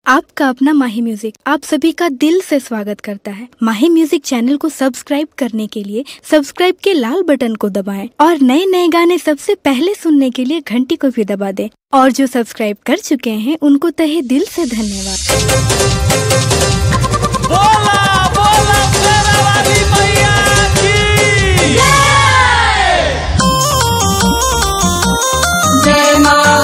आपका अपना माही म्यूजिक आप सभी का दिल से स्वागत करता है माही म्यूजिक चैनल को सब्सक्राइब करने के लिए सब्सक्राइब के लाल बटन को दबाएं और नए नए गाने सबसे पहले सुनने के लिए घंटी को भी दबा दें और जो सब्सक्राइब कर चुके हैं उनको तहे दिल से धन्यवाद बोला बोला शेरा वाली मैया की जय माँ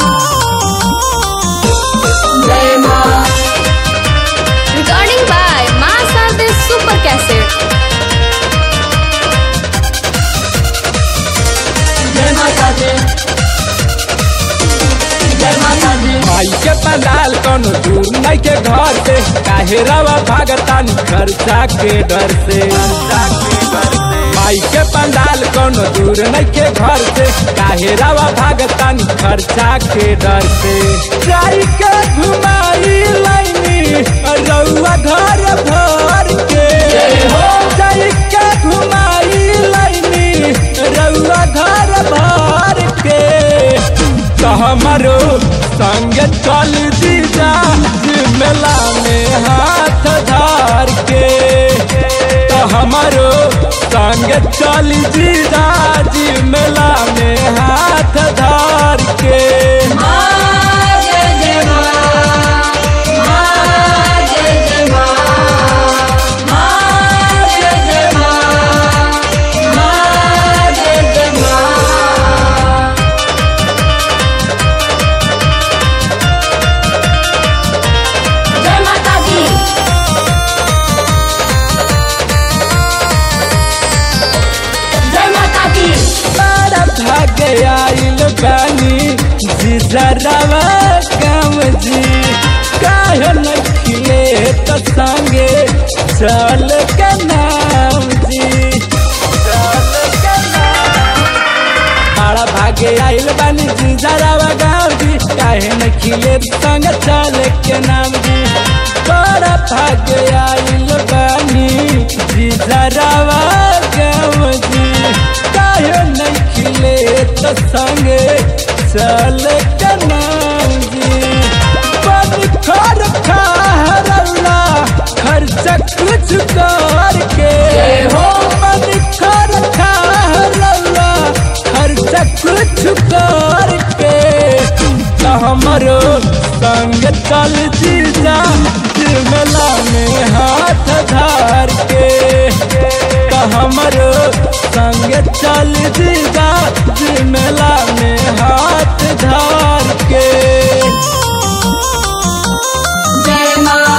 जय माँ Recording by Masade Super Cassette. जय माता दी जय माता दी भाई के पंडाल कोनो दूर नहीं के घर से काहे रवा भागतानी खर्चा के डर से भाई के पंडाल कोनो दूर नहीं के घर से काहे रवा भागतानी खर्चा के डर से जाई के घुमाई लाइनी रउआ घर भर के जाई के घुमाई लाइनी रउआ घर भर के तो हमारो संग चल दीजा मेला में हाथ धार के तो हमारो संग चल दीजा जी मेला में हाथ धार के माँ जय जय माँ माँ जय जय माँ माँ जय जय माँ माँ जय जय माँ जय माता दी जय माता दी बड़ा भागे आइल बानी जीजरवा काम जी काहे न खिले तो संगे चल के नाम जी चल के नाम बड़ा भागे आइल बानी जीजरवा गाँव जी काहे न खिले तो संगे चल के नाम जी बड़ा भागे आइल बानी जीजरवा गाँव जी काहे नहीं खिले तो संगे चल के नाम जी बन खर खरला खर्च कुछ करके हो बन खर खरला खर्च कुछ करके तो हमरो संग चल जीजा मेला में हाथ धार के तो हमरो संग चल जीजा मेला में हाथ धार के जय माँ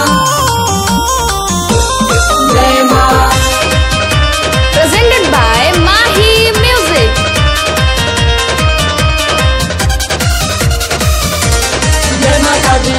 जय माँ Presented by Mahi Music. जय माता दी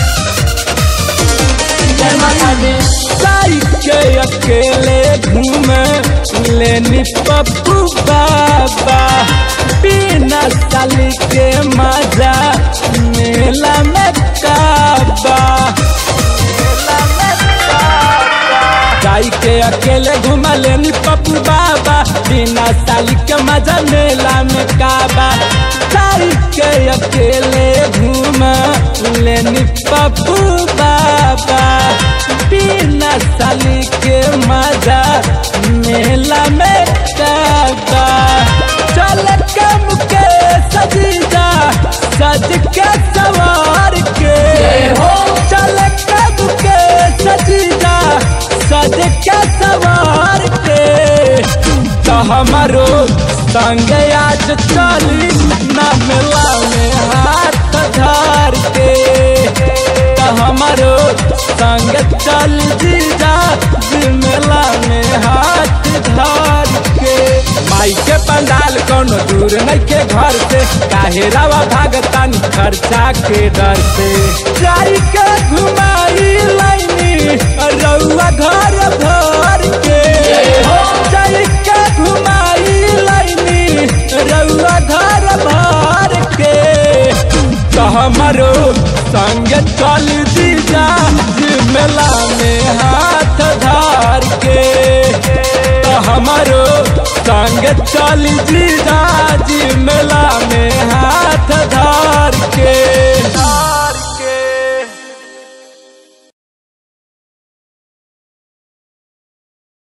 जय माता दी साई के अकेले घूमे लेनी पप्पू बाबा बिना साली के मजा मेला में काबा मेला में काबा जाई के अकेले घुमा लेनी पप्पू बाबा बिना साली के मजा मेला में काबा जाई के अकेले घुमा लेनी पप्पू बाबा बिना साली के मजा मेला में काबा चल के मुके सजीजा सज के सवार के हो। चल के मुके सजीजा सज के सवार के तो हमारो संग आज चली ना मेला में हाथ धार के तो हमारो संग चल जीजा जी मेला में हाथ धार के माई के पंडाल कोनो दूर नहीं के घर से काहे रवा भागतानी खर्चा के डर से जाई के घुमाई लाइनी रउआ घर भर के जाई के घुमाई लाइनी रउआ घर भर के तो हमारो संग चल दीजा मेला में हाथ धार के तो हमारो संग चल दीजा मेला में हाथ धार के